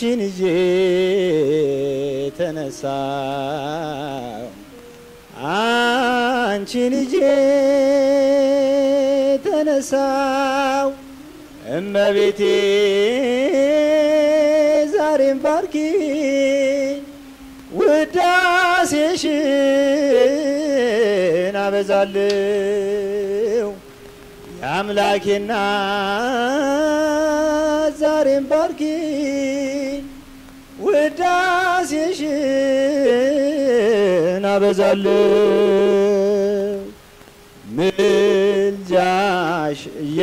አንቺን ይዤ ተነሳው አንቺን ይዤ ተነሳው እመቤቴ ዛሬም ባርኪ ውዳሴሽን አበዛልው የአምላኬና ዛሬም ባርኪ ውዳሴሽን አበዛልው ምልጃሽ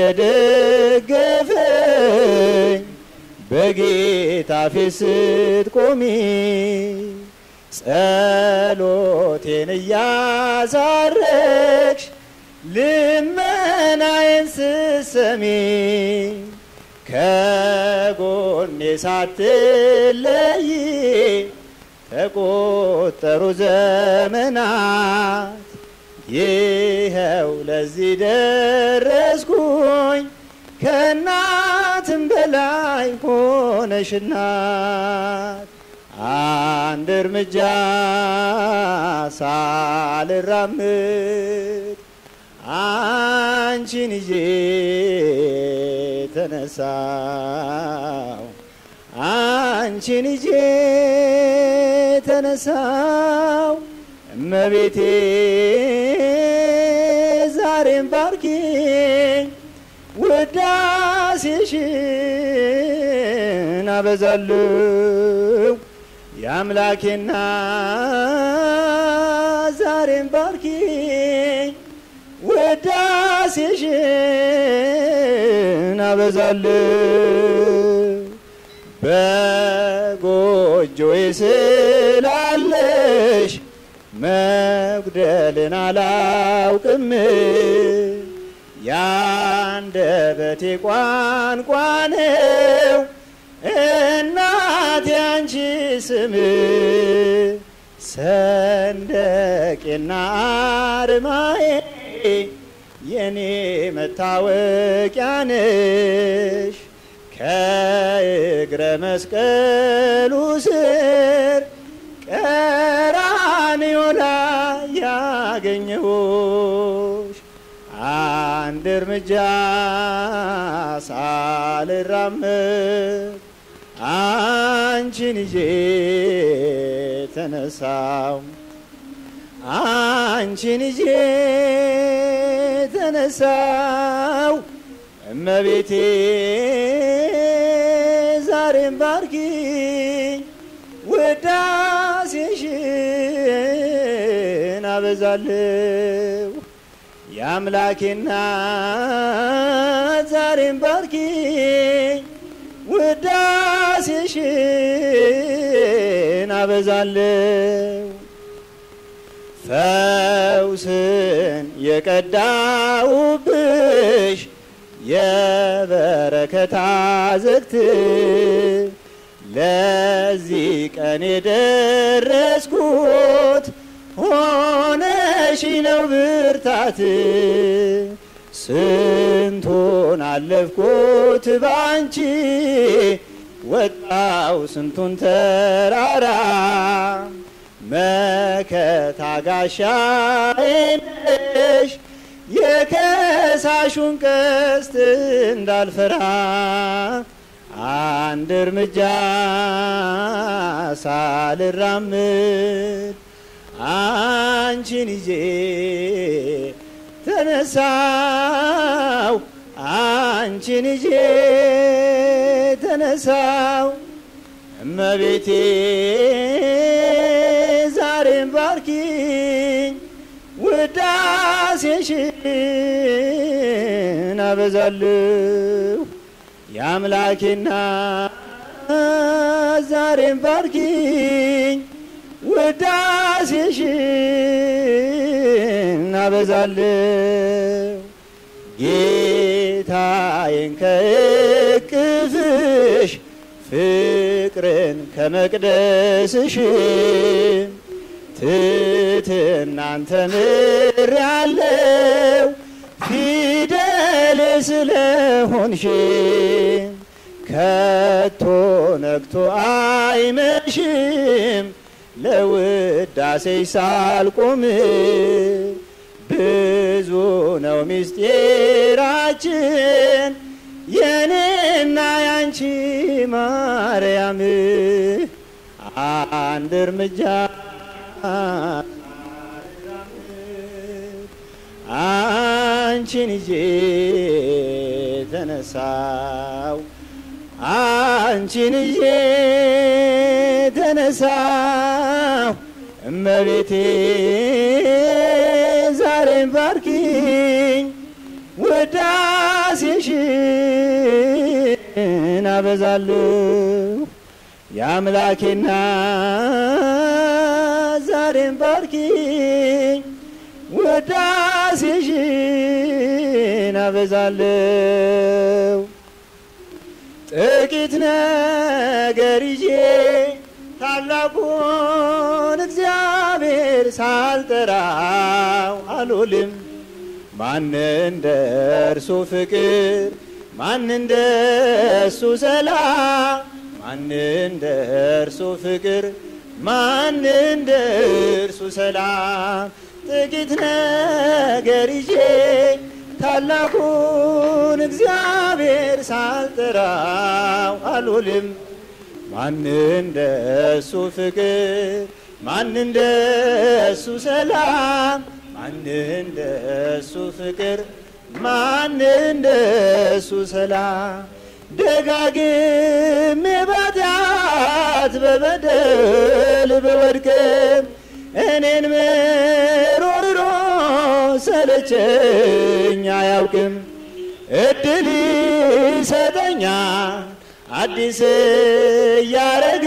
እየደገፈኝ በጌታ ፊት ስትቆሚ ጸሎቴን እያሳረግሽ ልመናዬን ስትሰሚ ከጎኔ ሳትለይ ተቆጠሩ ዘመናት ይኸው ለዚህ ደረስኩኝ ከእናትም በላይ ሆነሽናት አንድ እርምጃ ሳልራምድ አንቺን ይዤ ተነሳው አንቺን ይዤ ተነሳው እመቤቴ ዛሬም ባርኪኝ ውዳሴሽን አበዛለሁ የአምላኬና ዛሬም ባርኪኝ ውዳሴሽን አበዛለሁ በጎጆዬ ስላለሽ መጉደልን አላውቅም ያንደበቴ ቋንቋ ነው እናቴ አንቺ ስም ሰንደቄና አርማዬ የኔ መታወቂያ ነሽ ከእግረ መስቀሉ ስር ቀራንዮ ላይ ያገኘሁሽ አንድ እርምጃ ሳልራመድ አንቺን ይዤ ተነሳው አንቺን ይዤ ተነሳው እመቤቴ ዛሬም ባርኪኝ ውዳሴሽን አበዛለሁ የአምላኬና ዛሬም ባርኪኝ ውዳሴሽን አበዛለሁ ፈውስን የቀዳውብሽ የበረከታ ዝግት ለዚህ ቀን የደረስኩት ሆነሽ ነው ብርታት ስንቱን አለፍኩት ባንቺ ወጣው ስንቱን ተራራ መከታ ጋሻዬ ነሽ የከሳሹን ቀስት እንዳልፈራ አንድ እርምጃ ሳልራምድ አንቺን ይዤ ተነሳው አንቺን ይዤ ተነሳው እመቤቴ ዛሬም ባርኪኝ ውዳሴሽን አበዛለሁ የአምላኬና ዛሬም ባርኪኝ ውዳሴሽን አበዛለሁ ጌታዬን ከእቅፍሽ ፍቅርን ከመቅደስሽ ትትናን ተምሬአለሁ ፊደል ስለሆንሽ ከቶ ነግቶ አይመሽም ለውዳሴ ሳልቆም ብዙ ነው ምስጢራችን የኔና ያንቺ ማርያም አንድ እርምጃ አንቺን ይዤ ተነሳው አንቺን ይዤ ተነሳው እመቤቴ ዛሬን ባርኪኝ ውዳሴሽን አበዛለሁ የአምላኬና ዛሬን ባርኪኝ ውዳሴሽን አበዛለሁ ጥቂት ነገር ይዤ ታላቁን እግዚአብሔር ሳልጠራው አልውልም። ማን እንደ እርሱ ፍቅር፣ ማን እንደ እሱ ሰላም፣ ማን እንደ እርሱ ፍቅር፣ ማን እንደ እርሱ ሰላም። ጥቂት ነገር ይዤ ታላቁን እግዚአብሔር ሳልጠራው አልውልም። ማን እንደ እሱ ፍቅር፣ ማን እንደ እሱ ሰላም፣ ማን እንደ እሱ ፍቅር፣ ማን እንደ እሱ ሰላም። ደጋግሜ ባጢአት በበደል በወድቅም እኔን ምሮርሮ ሰለቸኝ አያውቅም። እድል ይሰጠኛል አዲስ እያረገ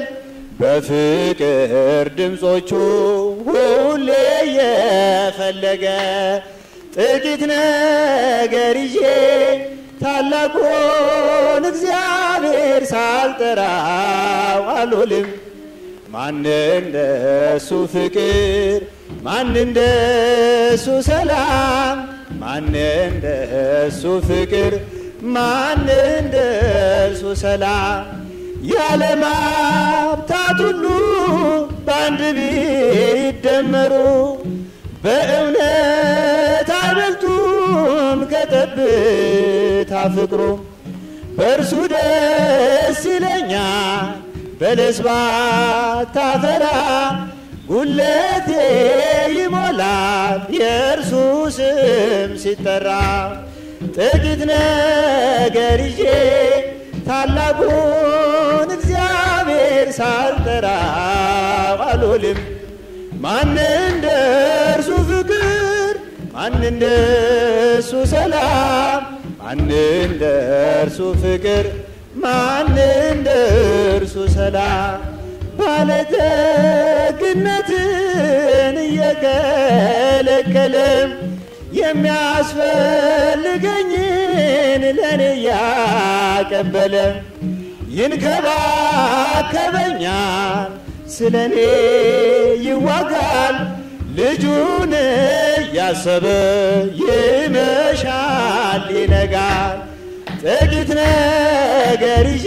በፍቅር ድምፆቹ ሁሌ እየፈለገ ጥቂት ነገር ይዤ ታላቁን እግዚአብሔር ሳልጠራው አልውልም። ማን እንደ እሱ ፍቅር፣ ማን እንደ እሱ ሰላም፣ ማን እንደ እሱ ፍቅር፣ ማን እንደ እሱ ሰላም። የዓለም ሀብታት ሁሉ በአንድ ቢደመሩ በእውነት አይበልጡም ከጠብታ ፍቅሩ። በእርሱ ደስ ይለኛል በለስ ባታፈራ ጉለቴ ይሞላል የእርሱ ስም ሲጠራ። ጥቂት ነገር ይዤ ታላቁን እግዚአብሔር ሳልጠራው አልውልም። ማን እንደ እርሱ ፍቅር፣ ማን እንደ እርሱ ሰላም፣ ማን እንደ እርሱ ፍቅር ማን እንደ እርሱ ሰላም ባለጠግነትን እየከለከለም የሚያስፈልገኝን ለእኔ እያቀበለ ይንከባከበኛል፣ ስለ እኔ ይዋጋል። ልጁን እያሰበ ይመሻል ይነጋል። ጥቂት ነገር ይዤ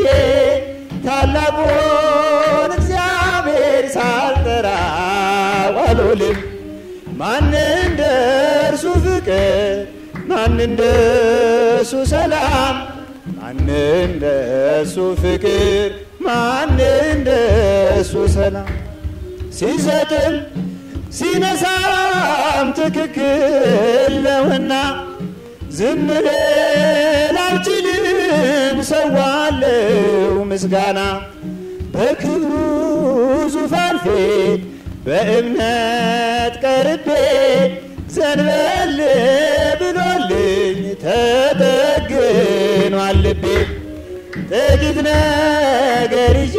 ታላቁን እግዚአብሔር ሳልጠራው አልውልም። ማን እንደ እርሱ ፍቅር፣ ማን እንደ እሱ ሰላም፣ ማን እንደ እሱ ፍቅር፣ ማን እንደ እሱ ሰላም ሲሰጥም ሲነሳም ትክክል ነውና ዝም ልል አልችልም፣ ሰዋለው ምስጋና በክብሩ ዙፋን ፊት በእምነት ቀርቤ ዘንበል ብሎልኝ ተጠግኗል ልቤ። ጥቂት ነገር ይዤ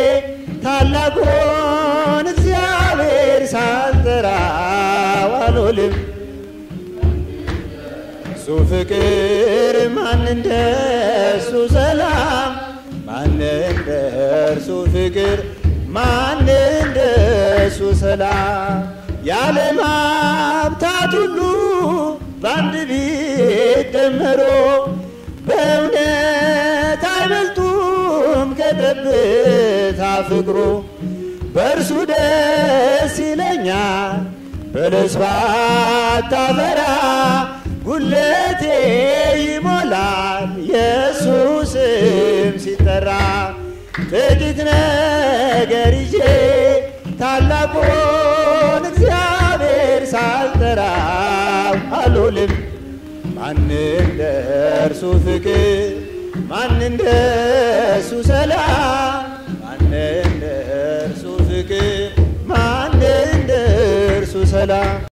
ታላቁን እግዚአብሔር ሳልጠራው አልውልም። እሱ ፍቅር ማን እንደ እሱ ሰላም፣ ማን እንደ እርሱ ፍቅር፣ ማን እንደ እሱ ሰላም። የዓለም ሀብታት ሁሉ በአንድ ቢደመሩ በእውነት አይበልጡ ጠብታ ፍቅሩ በእርሱ ደስ ይለኛል። በለስ ባታፈራ ጉለቴ ይሞላል ኢየሱስም ሲጠራ ጥቂት ነገር ይዤ ታላቁን እግዚአብሔር ሳልጠራው አልውልም። ማን እንደ እርሱ ፍቅር ማን እንደ እርሱ ሰላም ማን እንደ እርሱ ፍቅር ማን እንደ እርሱ ሰላም